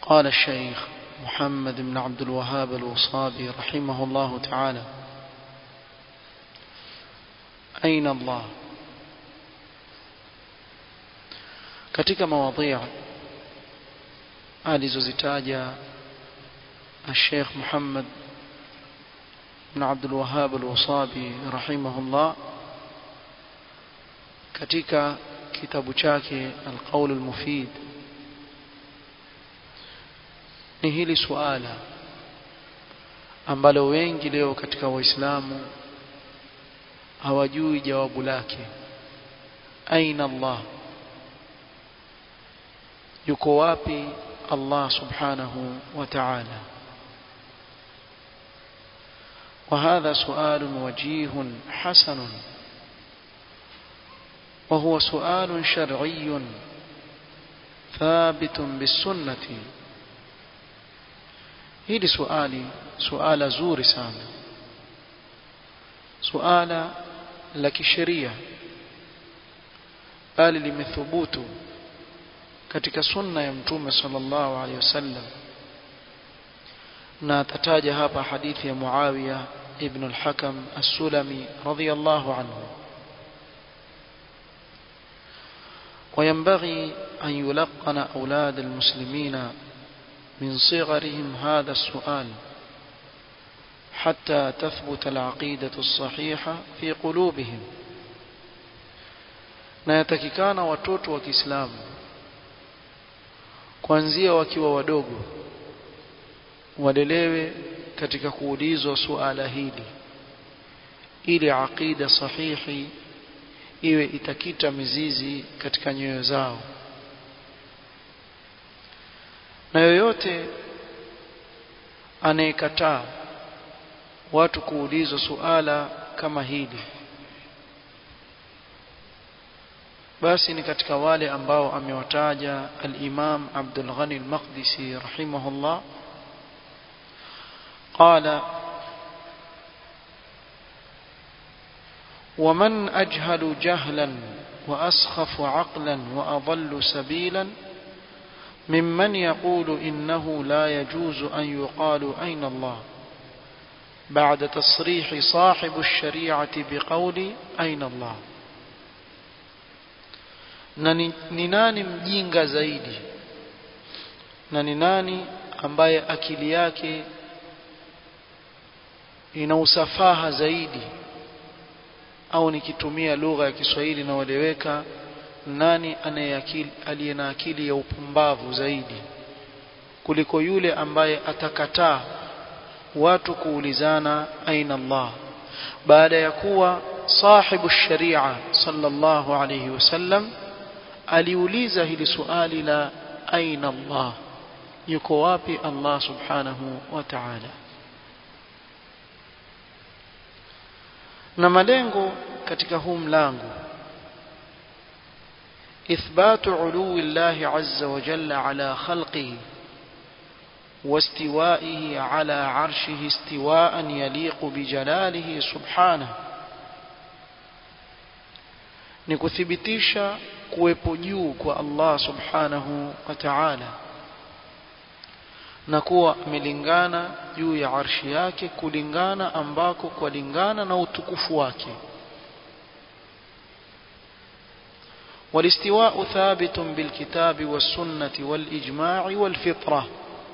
قال الشيخ محمد بن عبد الوهاب الوصابي رحمه الله تعالى أين الله katika mawadhia alizozitaja الشيخ محمد بن عبد الوهاب الوصابي رحمه الله katika kitabu chake القول المفيد ni hili suala ambalo wengi leo katika waislamu hawajui jawabu lake aina Allah yuko wapi Allah subhanahu wa ta'ala وهذا سؤال وجيه حسن وهو سؤال شرعي ثابت بالسنة hili suali suala zuri sana suala la kisheria bali limethubutu katika sunna ya mtume sallallahu alaihi wasallam na atataja hapa hadithi ya Muawiya ibn al-Hakam as-Sulami radiyallahu anhu وينبغي أن يلقن أولاد المسلمين من صغرهم هذا السؤال حتى تثبت العقيدة الصحيحة في قلوبهم na yatakikana watoto wa Kiislamu kuanzia wakiwa wadogo walelewe katika kuulizwa suala hili ili aqida sahihi iwe itakita mizizi katika nyoyo zao na yoyote anayekataa watu kuulizwa suala kama hili basi ni katika wale ambao amewataja al-Imam Abdul Ghani al-Maqdisi rahimahullah قال ومن أجهل جهلا وأسخف عقلا وأضل سبيلا ممن يقول إنه لا يجوز أن يقال أين الله بعد تصريح صاحب الشريعة بقول أين الله na ni nani mjinga zaidi na ni nani ambaye akili yake ina usafaha zaidi au nikitumia lugha ya Kiswahili inayoeleweka nani aliye na akili ya upumbavu zaidi kuliko yule ambaye atakataa watu kuulizana aina Allah baada ya kuwa sahibu sharia sallallahu alayhi wasallam aliuliza hili suali la aina Allah yuko wapi Allah subhanahu wa ta'ala na malengo katika huu mlango إثبات علو الله عز وجل على خلقه واستوائه على عرشه استواء يليق بجلاله سبحانه nikuthibitisha kuwepo juu kwa Allah subhanahu wa ta'ala na kuwa amelingana juu ya arshi yake kulingana ambako kulingana na utukufu wake والاستواء ثابت بالكتاب والسنة والإجماع والفطرة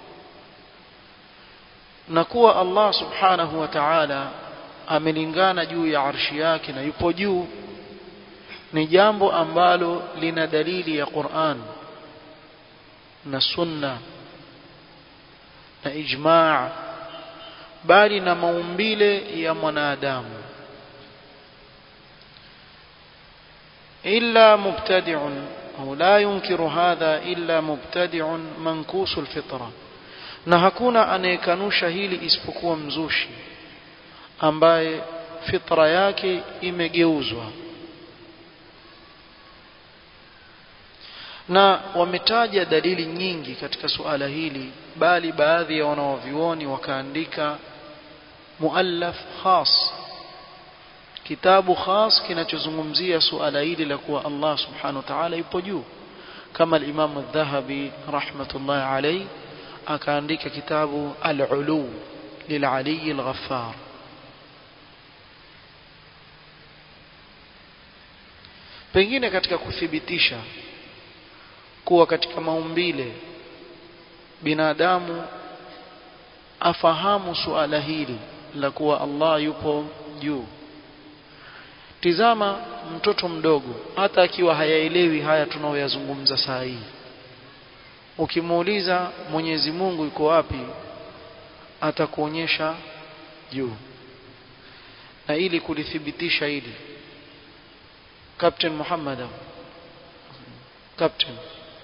نكوى الله سبحانه وتعالى amelingana juu ya arshi yake na yupo juu ni jambo ambalo lina dalili ya Qur'an na sunna na ijma' bali na maumbile ya mwanadamu إلا مبتدع أو لا ينكر هذا إلا مبتدع منكوس الفطرة na hakuna anayekanusha hili isipokuwa mzushi ambaye fitra yake imegeuzwa na wametaja dalili nyingi katika suala hili bali baadhi ya wanawavioni wakaandika muallaf khas kitabu khas kinachozungumzia suala hili la kuwa Allah subhanahu wa ta'ala yupo juu kama al-Imam al-Dhahabi rahmatullahi alayhi akaandika kitabu al-ulu lil-ali al-ghaffar pengine katika kuthibitisha kuwa katika maumbile binadamu afahamu suala hili la kuwa Allah yupo juu tizama mtoto mdogo hata akiwa hayaelewi haya tunaoyazungumza saa hii ukimuuliza Mwenyezi Mungu yuko wapi atakuonyesha juu na ili kulithibitisha hili Captain Muhammad Captain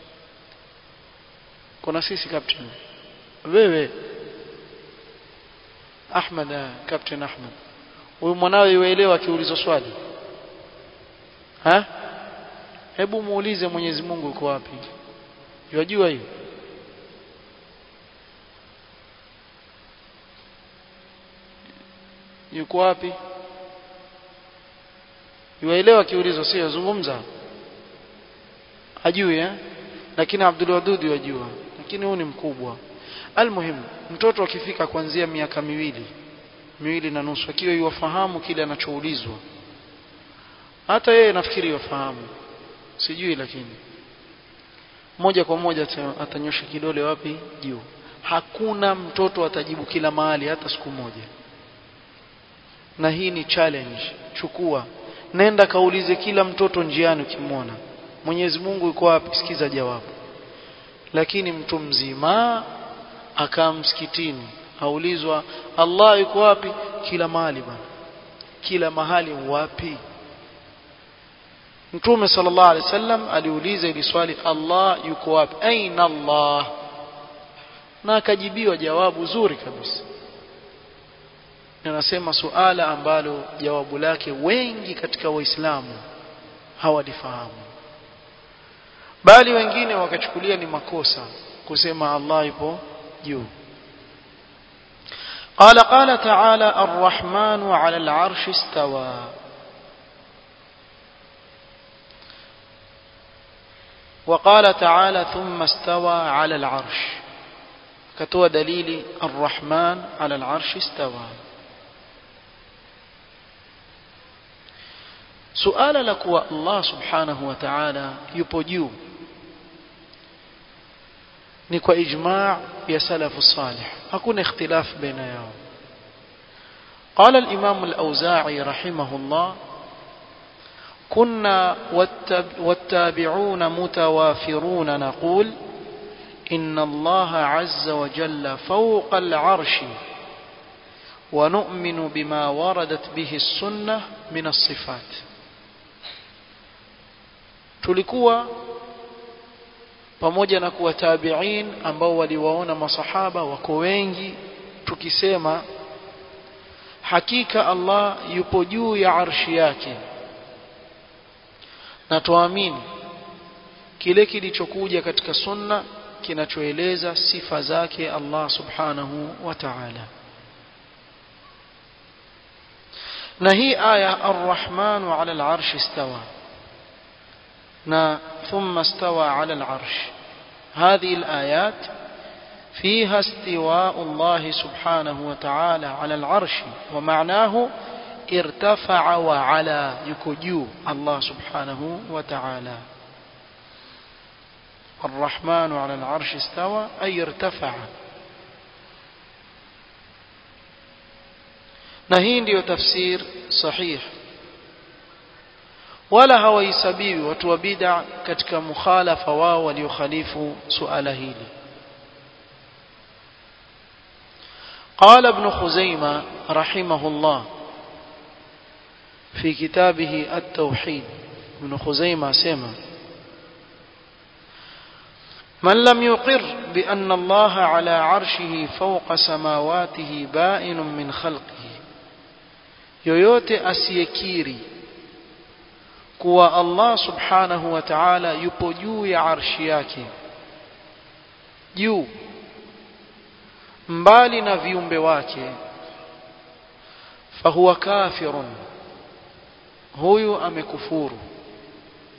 kuna sisi Captain wewe Ahmad Captain Ahmad huyu mwanawe yuelewa akiulizwa swali ha hebu muulize Mwenyezi Mungu yuko wapi yajua hiyo yuko wapi yuelewa kiulizo sio zungumza ajui eh lakini Abdul Wadud yajua lakini huyu ni mkubwa almuhimu mtoto akifika kuanzia miaka miwili miwili na nusu akiwa yuwafahamu kile anachoulizwa hata yeye nafikiri yuwafahamu sijui lakini moja kwa moja atanyosha kidole wapi juu hakuna mtoto atajibu kila mahali hata siku moja na hii ni challenge chukua nenda kaulize kila mtoto njiani ukimwona Mwenyezi Mungu yuko wapi sikiza jawabu lakini mtu mzima akaa msikitini aulizwa Allah yuko wapi kila mahali bana kila mahali wapi Mtume sallallahu alaihi wasallam aliuliza ili swali Allah yuko wapi aina Allah na akajibiwa jawabu zuri kabisa anasema suala ambalo jawabu lake wengi katika waislamu hawalifahamu bali wengine wakachukulia ni makosa kusema Allah yupo juu قال قال تعالى الرحمن على العرش استوى وقال تعالى ثم استوى على العرش كتوى دليل الرحمن على العرش استوى suala la kuwa Allah subhanahu wa ta'ala yupo juu ni kwa ijma' ya salafu salih hakuna ikhtilaf baina yao قال الإمام الأوزاعي رحمه الله كنا والتابعون متوافرون نقول إن الله عز وجل فوق العرش ونؤمن بما وردت به السنة من الصفات tulikuwa pamoja na kuwa tabi'in ambao waliwaona masahaba wako wengi tukisema hakika Allah yupo juu ya arshi yake na tuamini kile kilichokuja katika sunna kinachoeleza sifa zake Allah subhanahu wa ta'ala na hii aya ar-rahmanu 'ala al-'arsh istawa na thumma istawa 'ala al-'arsh هذه الآيات فيها استواء الله سبحانه وتعالى على العرش ومعناه ارتفع وعلى يكجو الله سبحانه وتعالى الرحمن على العرش استوى أي ارتفع نهين ديو تفسير صحيح wala hawaisabiwi watu wa bid'a katika mukhalafa wao waliokhalifu suala hili قال ابن خزيمة رحمه الله في كتابه التوحيد ابن خزيمة سمع من لم يقر بأن الله على عرشه فوق سماواته بائن من خلقه yoyote asiyekiri kuwa Allah subhanahu wa ta'ala yupo juu ya arshi yake juu mbali na viumbe wake fahuwa kafirun huyu amekufuru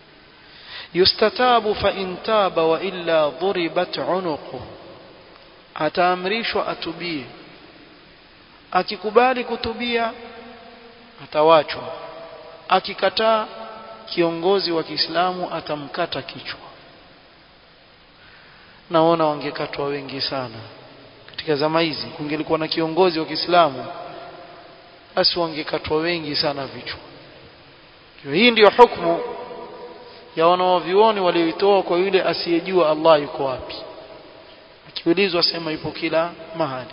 yustatabu fa in taba wa illa dhuribat unuqu ataamrishwa atubie akikubali kutubia atawachwa akikataa kiongozi wa Kiislamu atamkata kichwa naona wangekatwa wengi sana katika zama hizi kungelikuwa na kiongozi wa Kiislamu basi wangekatwa wengi sana vichwa hii ndiyo hukumu ya wanaovioni walioitoa kwa yule asiyejua Allah yuko wapi akiulizwa sema yupo kila mahali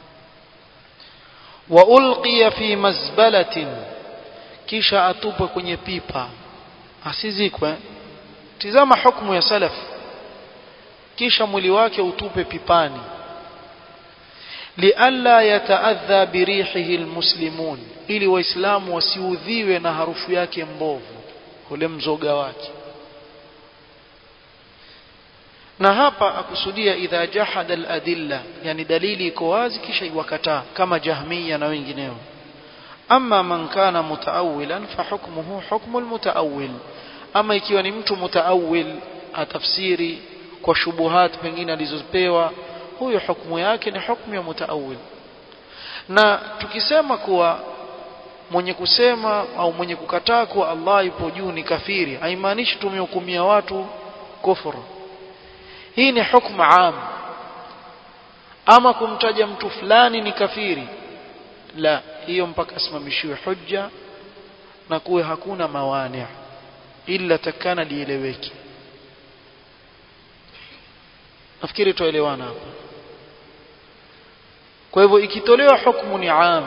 wa ulqiya fi mazbalatin kisha atupwe kwenye pipa asizikwe tizama hukumu ya salaf kisha mwili wake utupe pipani lialla yataadha birihihi almuslimun ili waislamu wasiudhiwe na harufu yake mbovu ule mzoga wake na hapa akusudia idha jahada aladilla yani dalili iko wazi kisha iwakataa kama jahmiya na wengineo ama man kana mutaawilan fa hukmuhu hukmu almutaawil ama ikiwa ni mtu mutaawil atafsiri kwa shubuhat pengine alizopewa huyo hukumu yake ni hukumu ya mutaawil na tukisema kuwa mwenye kusema au mwenye kukataa kuwa Allah yupo juu ni kafiri haimaanishi tumehukumia watu kufuru hii ni hukumu am ama kumtaja mtu fulani ni kafiri la hiyo mpaka asimamishiwe hujja na kuwe hakuna mawani ila takana lieleweke nafikiri tuelewana hapa kwa hivyo ikitolewa hukumu ni am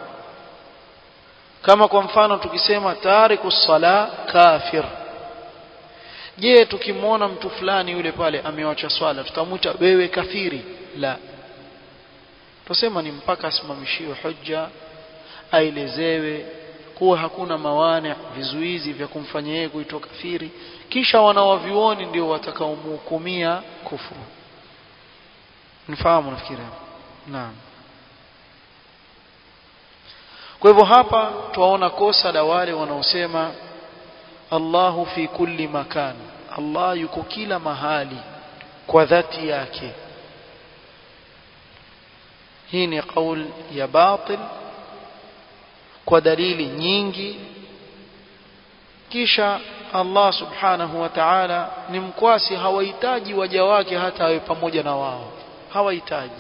kama kwa mfano tukisema tariku sala kafir je tukimwona mtu fulani yule pale amewacha swala tutamwita wewe kafiri la tusema ni mpaka asimamishiwe hujja aelezewe kuwa hakuna mawane vizuizi vya kumfanya yeye kuitwa kafiri kisha wanawavioni ndio watakaomhukumia kufuru nifahamu nafikiri naam kwa hivyo hapa tuwaona kosa la wale wanaosema Allahu fi kulli makan Allah yuko kila mahali kwa dhati yake hii ni kaul ya batil kwa dalili nyingi kisha Allah subhanahu wa ta'ala ni mkwasi hawahitaji waja wake hata awe pamoja na wao hawahitaji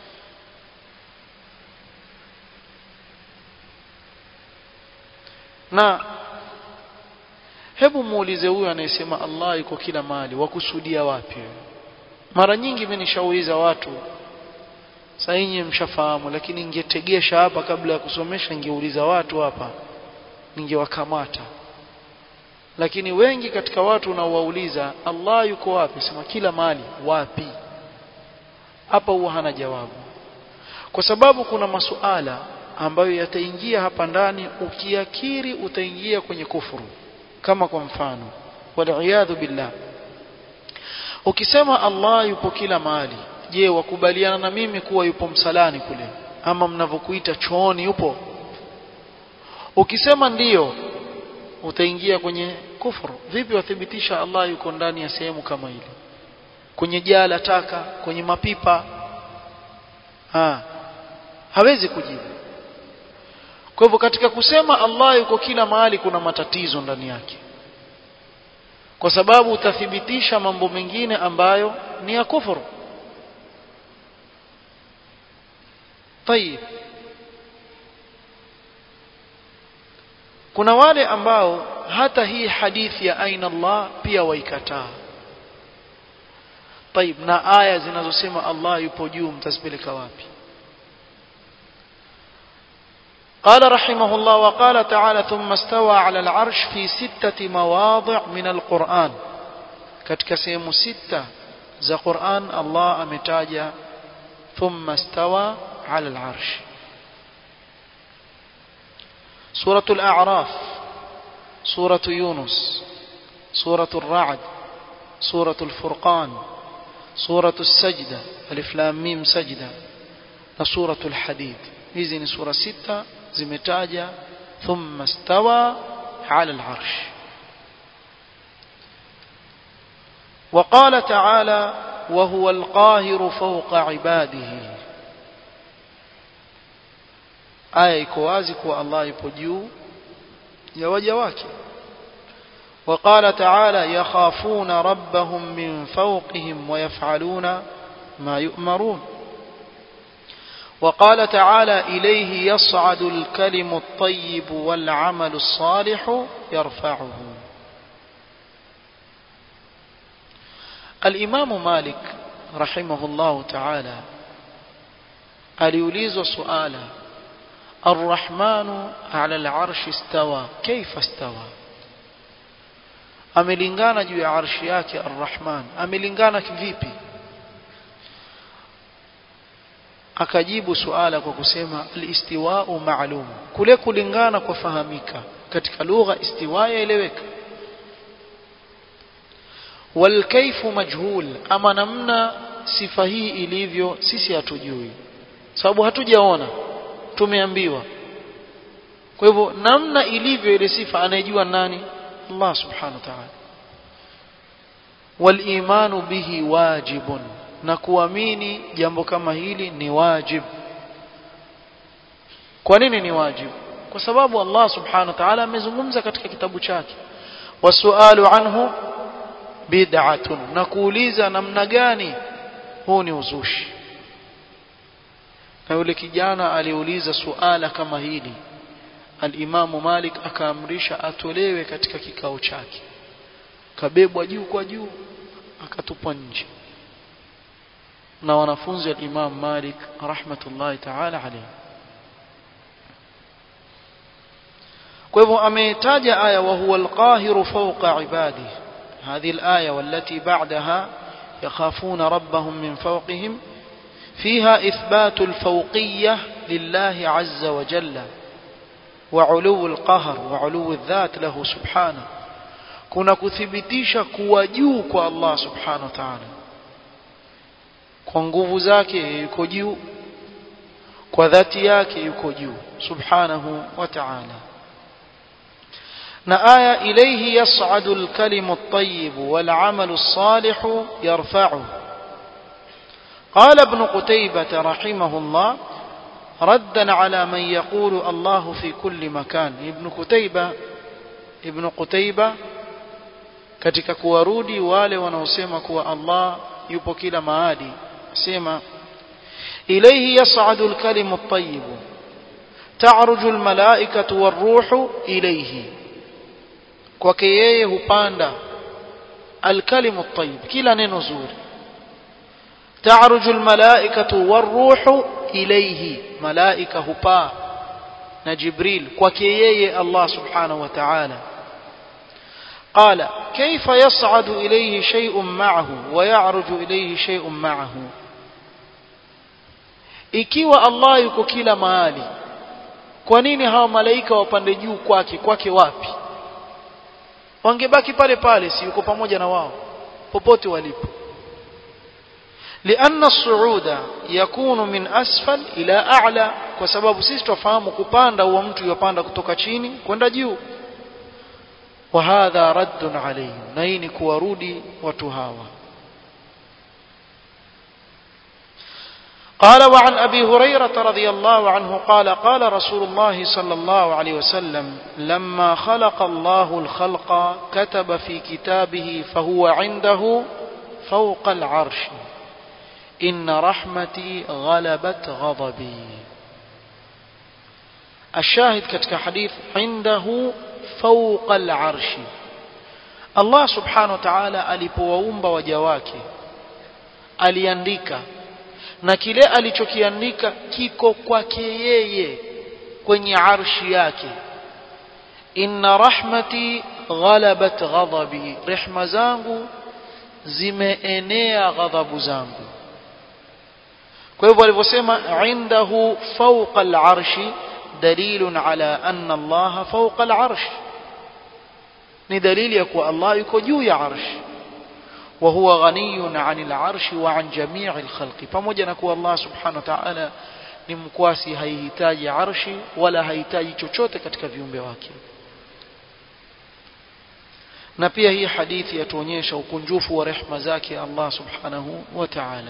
na hebu muulize huyu anayesema Allah yuko kila mahali wakusudia wapi mara nyingi mimi nishauliza watu sasa nyinyi mshafahamu lakini ningetegesha hapa kabla ya kusomesha ningeuliza watu hapa ningewakamata lakini wengi katika watu unaowauliza Allah yuko wapi sema kila mahali wapi hapa huwa hana jawabu kwa sababu kuna masuala ambayo yataingia hapa ndani ukiakiri utaingia kwenye kufuru kama kwa mfano waliyadhu billah ukisema Allah yupo kila mahali je wakubaliana na mimi kuwa yupo msalani kule ama mnavyokuita chooni yupo ukisema ndiyo utaingia kwenye kufuru vipi wathibitisha Allah yuko ndani ya sehemu kama ile kwenye jaa la taka kwenye mapipa ha hawezi kujibu kwa hivyo katika kusema Allah yuko kila mahali kuna matatizo ndani yake kwa sababu utathibitisha mambo mengine ambayo ni ya kufuru طيب kuna wale ambao hata hii hadithi ya aina Allah pia waikataa طيب na aya zinazosema Allah yupo juu mtazipeleka wapi قال رحمه الله وقال تعالى ثم استوى على العرش في ستة مواضع من القرآن katika sehemu sita za Qur'an Allah ametaja ثم استوى على العرش سورة الأعراف سورة يونس سورة الرعد سورة الفرقان سورة السجدة ألف لام ميم سجدة سورة الحديد hizi ni sura sita zimetaja thumma stawa ala al-arsh وقال تعالى وهو القاهر فوق عباده aya iko wazi kuwa Allah yupo juu ya waja wake وقال تعالى يخافون ربهم من فوقهم ويفعلون ما يؤمرون وقال تعالى إليه يصعد الكلم الطيب والعمل الصالح يرفعه الإمام مالك رحمه الله تعالى aliulizwa suala الرحمن على العرش استوى كيف استوى amelingana juu ya arshi yake arrahman amelingana kivipi akajibu suala kwa kusema alistiwau maalum kule kulingana kwa fahamika katika lugha istiwa yaeleweka walkaifu majhul ama namna sifa hii ilivyo sisi hatujui sababu hatujaona tumeambiwa kwa hivyo namna ilivyo ile sifa anayejua nani Allah subhanahu wa ta'ala walimanu bihi wajibun na kuamini jambo kama hili ni wajib kwa nini ni wajib kwa sababu Allah subhanahu wa ta'ala amezungumza katika kitabu chake wasualu anhu bid'atun na kuuliza namna gani huu ni uzushi na yule kijana aliuliza suala kama hili alimamu Malik akaamrisha atolewe katika kikao chake kabebwa juu kwa juu akatupwa nje na wanafunzi wa Imam Malik rahmatullahi ta'ala alayhi kwa hivyo ametaja aya wa huwa alqahiru fawqa ibadihi هذه الآية والتي بعدها يخافون ربهم من فوقهم فيها إثبات الفوقية لله عز وجل وعلو القهر وعلو الذات له سبحانه kuna kuthibitisha kuwa juu kwa Allah subhanahu wa ta'ala kwa nguvu zake yuko juu kwa dhati yake yuko juu subhanahu wa ta'ala na aya ilayhi yas'adu al-kalimu at-tayyib wal 'amalu as-salih yarfa'u قال ابن قتيبة رحمه الله ردا على من يقول الله في كل مكان ابن قتيبة ابن قتيبة katika kuwarudi wale wanaosema kuwa Allah yupo kila mahali sema ilayhi yas'adu al-kalimu at-tayyib ta'ruju al-mala'ikatu war-ruhu ilayhi kwake yeye hupanda al-kalimu at-tayyib kila neno zuri ta'ruju al-mala'ikatu war-ruhu ilayhi malaika hupaa na Jibril kwake yeye Allah subhanahu wa ta'ala قال كيف يصعد إليه شيء معه ويعرج إليه شيء معه ikiwa Allah yuko kila mahali kwa nini hawa malaika wapande juu kwake kwake wapi wangebaki pale pale si yuko pamoja na wao popote walipo لأن الصعود يكون من أسفل إلى أعلى kwa sababu sisi tufahamu kupanda huwa mtu yupanda kutoka chini kwenda juu وهذا رد عليهم نين كورودي وتهاوى قال وعن أبي هريرة رضي الله عنه قال قال رسول الله صلى الله عليه وسلم لما خلق الله الخلق كتب في كتابه فهو عنده فوق العرش إن رحمتي غلبت غضبي الشاهد كتك حديث عنده فوق العرش Allah subhanahu wa ta'ala alipowaumba waja wake aliandika na kile alichokiandika kiko kwake yeye kwenye arshi yake inna rahmati ghalabat ghadabi rehma zangu zimeenea ghadhabu zangu kwa hivyo alivyosema indahu fawqa al-arshi dalilun ala anna Allah fawqa al-arsh ni dalili ya kuwa Allah yuko juu ya arsh wa huwa ghaniyun 'anil arshi wa 'an jami'il khalqi pamoja na kuwa Allah subhanahu wa ta'ala ni mkwasi haihitaji arshi wala hahitaji chochote katika viumbe wake na pia hii hadithi yatuonyesha ukunjufu wa rehma zake Allah subhanahu wa ta'ala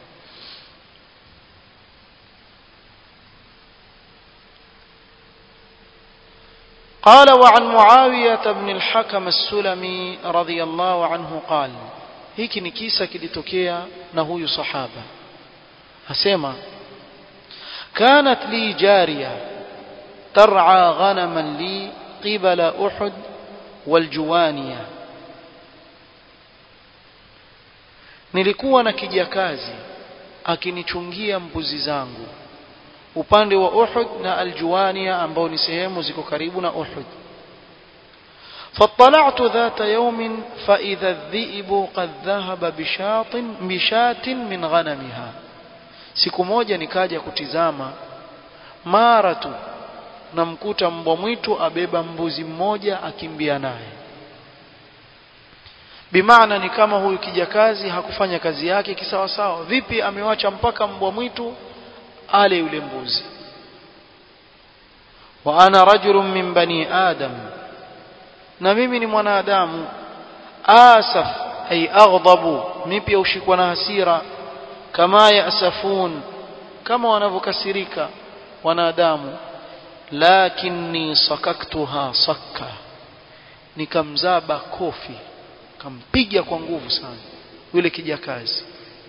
قال وعن معاوية بن الحكم السلمي رضي الله عنه قال hiki ni kisa kilitokea na huyu sahaba asema كانت لي جارية ترعى غنما لي قبل أحد والجوانية nilikuwa na kijakazi akinichungia mbuzi zangu upande wa Uhud na Aljuwania ambao ni sehemu ziko karibu na Uhud فاطلعت ذات يوم فإذا الذئب قد ذهب بشاط بشاة من غنمها siku moja nikaja kutizama mara tu namkuta mbwa mwitu abeba mbuzi mmoja akimbia naye bimaana ni kama huyu kijakazi hakufanya kazi yake kisawasawa vipi amewacha mpaka mbwa mwitu ale yule mbuzi wa ana rajulun min bani adam na mimi ni mwanadamu asaf ay aghdabu mimi pia ushikwa na hasira kama yasafun kama wanavyokasirika wanadamu lakini sakaktuha sakka nikamzaba kofi kampiga kwa nguvu sana yule kijakazi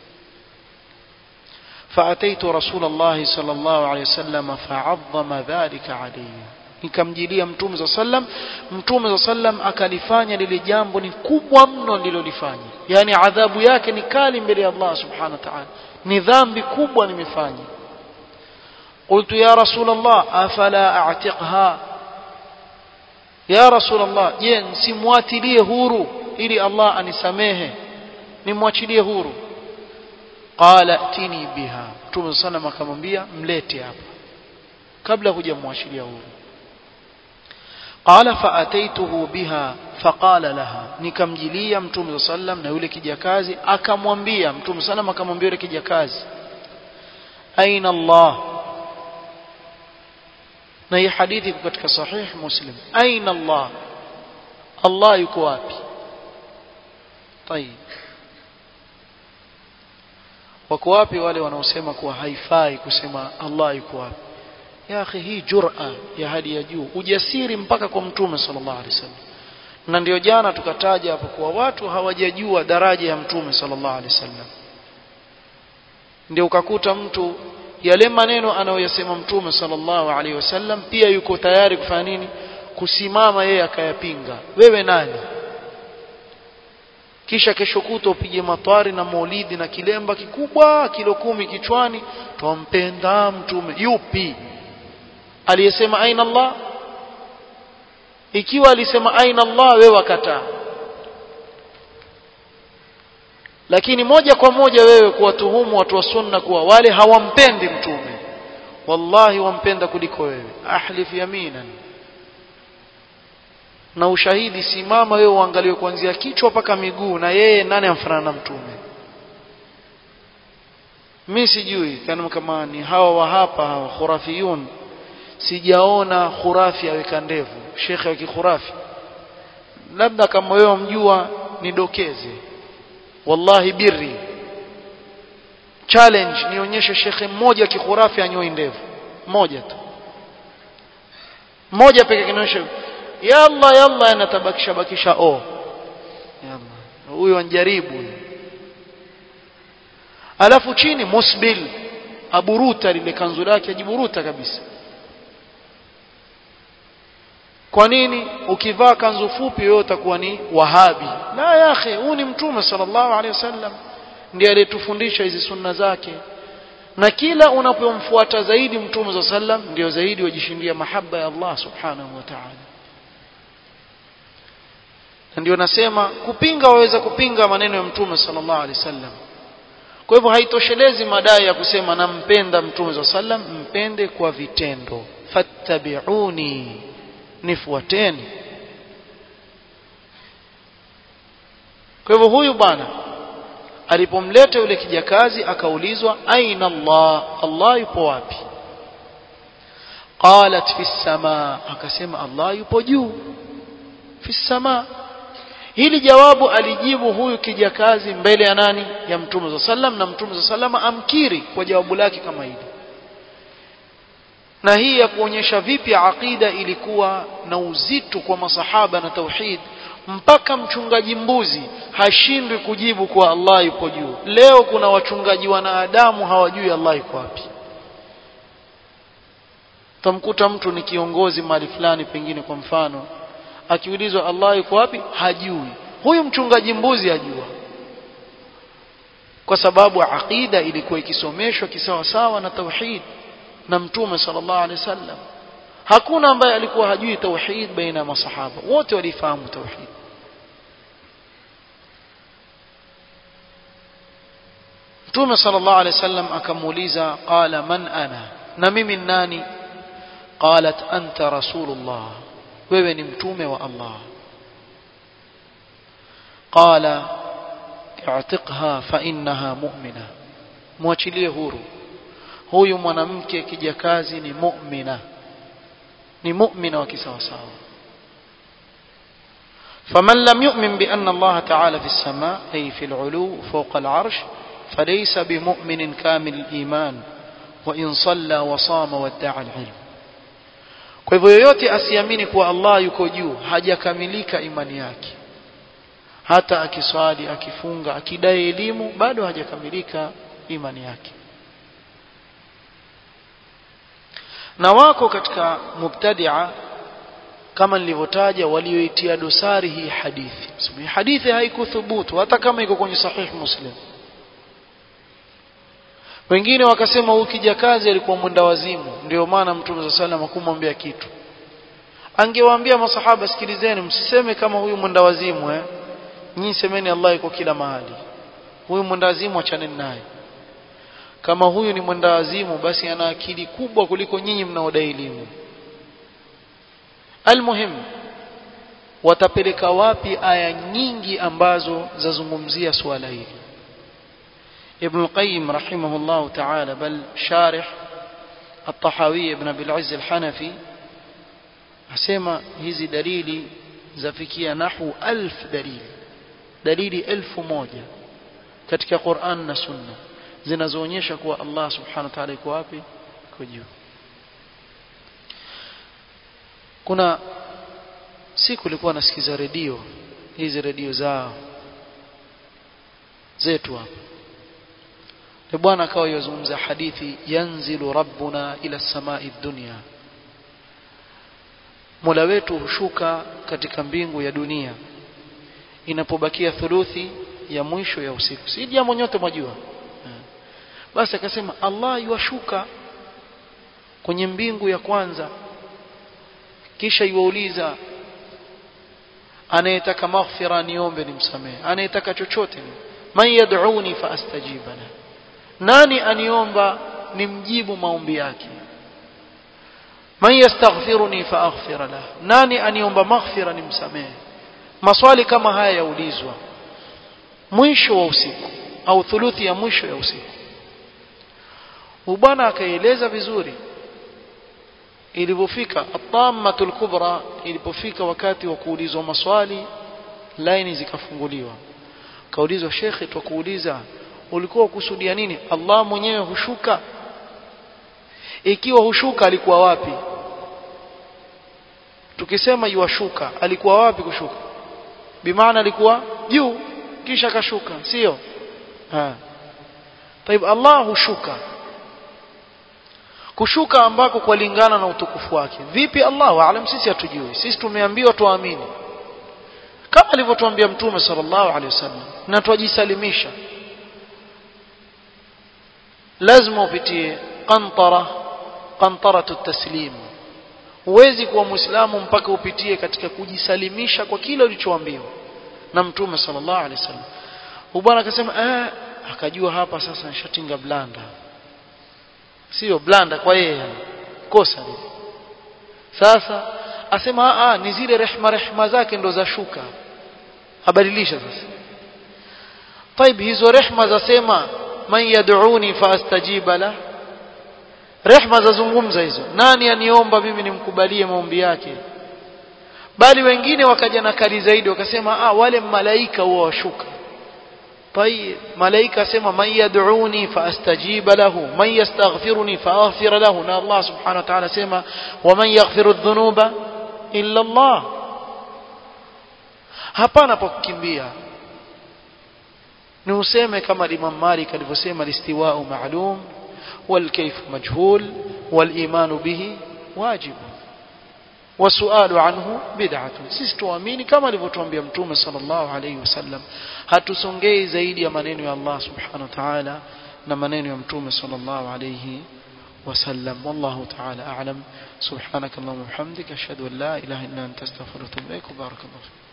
فأتيت رسول الله صلى الله عليه وسلم فعظم ذلك علي nikamjilia mtume za sallam mtume za sallam akalifanya lile jambo ni kubwa mno lilolifanya yani adhabu yake ni kali mbele ya Allah subhanahu wa ta'ala ni dhambi kubwa nimefanya قلت يا رسول الله أفلا أعتقها يا رسول الله je simwatilie huru ili Allah anisamehe nimwachilie huru qala tini biha mtume sana akamwambia mlete hapa kabla hujamwachilia huru qala faataituhu biha faqala laha nikamjilia mtume sallam na yule kijakazi akamwambia mtume sallam akamwambia yule kijakazi aina Allah na hii hadithi iko katika sahih muslim aina Allah Allah yuko wapi طيب wako wapi wale wanaosema kuwa haifai kusema Allah yuko wapi ya akhi hii jur'a ya hadi ya juu ujasiri mpaka kwa mtume sallallahu alaihi wasallam na ndio jana tukataja hapo kuwa watu hawajajua daraja ya mtume sallallahu alaihi wasallam ndio ukakuta mtu yale maneno anayoyasema mtume sallallahu alaihi wasallam pia yuko tayari kufanya nini kusimama yeye akayapinga wewe nani kisha kesho kuto upige matwari na maulidi na kilemba kikubwa kilo kumi kichwani twampenda mtume yupi aliyesema aina Allah ikiwa alisema aina Allah wewe wakataa lakini moja kwa moja wewe kuwatuhumu watu wa sunna kuwa wale hawampendi mtume wallahi wampenda kuliko wewe ahlif yaminan na ushahidi simama wewe uangalie kuanzia kichwa mpaka miguu na yeye nani amfanana na mtume mimi sijui kama kama ni hawa wa hapa hawa khurafiyun sijaona khurafi aweka ndevu shekhe wa kikhurafi labda kama wewe mjua nidokeze wallahi birri challenge nionyeshe shekhe mmoja kikhurafi anyoi ndevu mmoja tu mmoja pekee kinaonyesha yalla yalla anatabakisha bakisha o yalla huyo anjaribu alafu chini musbil aburuta lile kanzu lake ajiburuta kabisa kwa nini ukivaa kanzu fupi wewe utakuwa ni wahabi la ya akhi huu ni mtume sallallahu alaihi wasallam ndiye aliyetufundisha hizi sunna zake na kila unapomfuata zaidi mtume za sallam ndio zaidi wajishindia mahaba ya Allah subhanahu wa ta'ala na ndio nasema kupinga waweza kupinga maneno ya mtume sallallahu alaihi wasallam kwa hivyo haitoshelezi madai ya kusema nampenda mtume za sallam mpende kwa vitendo fattabi'uni nifuateni kwa hivyo huyu bwana alipomleta yule kijakazi akaulizwa aina Allah Allah yupo wapi qalat fi samaa akasema Allah yupo juu fi samaa hili jawabu alijibu huyu kijakazi mbele ya nani ya mtume za sallam na mtume za sallam amkiri kwa jawabu lake kama hili na hii ya kuonyesha vipi aqida ilikuwa na uzito kwa masahaba na tauhid mpaka mchungaji mbuzi hashindwi kujibu kwa Allah yupo juu leo kuna wachungaji wanadamu hawajui Allah yuko wapi tamkuta mtu ni kiongozi mahali fulani pengine kwa mfano akiulizwa Allah yuko wapi hajui huyu mchungaji mbuzi ajua kwa sababu aqida ilikuwa ikisomeshwa kisawasawa na tauhid na mtume sallallahu alaihi wasallam hakuna ambaye alikuwa hajui tauhid baina ya masahaba wote walifahamu tauhid mtume sallallahu alaihi wasallam akamuuliza qala man ana na mimi nani qalat anta rasulullah wewe ni mtume wa Allah qala i'tiqha fa innaha mu'mina muachilie huru huyu mwanamke kijakazi ni mu'mina ni mu'mina wa kisawasawa فمن لم يؤمن بأن الله تعالى في السماء أي في العلو فوق العرش فليس بمؤمن كامل الإيمان وإن صلى وصام وادعى العلم kwa hivyo yoyote asiamini kuwa Allah yuko juu hajakamilika imani yake hata akiswali akifunga akidai elimu bado hajakamilika imani yake na wako katika mubtadia kama nilivyotaja walioitia dosari hii hadithi hii hadithi haikuthubutu hata kama iko kwenye sahih muslim wengine wakasema huyu kijakazi alikuwa mwenda wazimu ndio maana mtume za sallam hakumwambia kitu angewaambia masahaba sikilizeni msiseme kama huyu mwenda wazimu eh nyinyi semeni Allah yuko kila mahali huyu mwenda wazimu achaneni naye kama huyu ni mwenda wazimu basi ana akili kubwa kuliko nyinyi mnaodai elimu almuhim watapeleka wapi aya nyingi ambazo zazungumzia suala hili ابن القيم رحمه الله تعالى بل شارح الطحاوي ابن أبي العز الحنفي asema hizi dalili zafikia nahu alf dalili dalili elfu moja katika Qur'an na Sunna zinazoonyesha kuwa Allah subhanahu wa ta'ala yuko wapi yuko juu kuna siku nilikuwa nasikiza redio hizi redio zao zetu hapa ni bwana akawa yazungumza hadithi yanzilu rabbuna ila samai dunya mola wetu hushuka katika mbingu ya dunia inapobakia thuluthi ya mwisho ya usiku si jambo nyote mwajua basi akasema Allah yuwashuka kwenye mbingu ya kwanza kisha yuwauliza anayetaka maghfira niombe nimsamehe anayetaka chochote man yad'uni fa astajiba lahu nani aniomba nimjibu maombi yake man yastaghfiruni fa aghfir lah nani aniomba maghfira nimsamehe maswali kama haya yaulizwa mwisho wa usiku au thuluthi ya mwisho ya usiku ubwana akaeleza vizuri ilipofika at-tammatul kubra ilipofika wakati wa kuulizwa maswali laini zikafunguliwa kaulizwa shekhe twakuuliza ulikuwa ukusudia nini Allah mwenyewe hushuka ikiwa hushuka alikuwa wapi tukisema yuwashuka alikuwa wapi kushuka bimaana alikuwa juu kisha kashuka sio ha طيب Allah hushuka kushuka ambako kulingana na utukufu wake vipi Allah waalam sisi hatujui sisi tumeambiwa tuamini kama alivyotuambia mtume sallallahu alaihi wasallam na twajisalimisha lazima upitie qantara qantaratu taslim huwezi kuwa muislamu mpaka upitie katika kujisalimisha kwa kile ulichoambiwa na mtume sallallahu alaihi wasallam bwana akasema eh akajua hapa sasa nishatinga blanda sio blanda kwa yeye kosa lile sasa asema a ni zile rehma rehma zake ndo za shuka abadilisha sasa طيب hizo rehma zasema man yad'uni faastajiba la rehma zazungumza hizo nani aniomba mimi nimkubalie maombi yake bali wengine wakaja na kali zaidi wakasema ah wale malaika huwa washuka طيب malaika asema man yad'uni faastajiba lahu man yastaghfiruni faaghfir lahu na Allah subhanahu wa ta'ala asema wa man yaghfiru dhunuba illa Allah hapana pa kukimbia ni useme kama Imam Malik alivyosema listiwa'u ma'lum wal kayf majhul wal iman bihi wajib wasualu anhu bid'atun sisi tuamini kama alivyotuambia mtume sallallahu alayhi wasallam hatusongei zaidi ya maneno ya Allah subhanahu wa ta'ala na maneno ya mtume sallallahu alayhi وسلم والله تعالى أعلم سبحانك اللهم وبحمدك أشهد أن لا إله إلا أنت أستغفرك وأتوب إليك وبارك الله فيك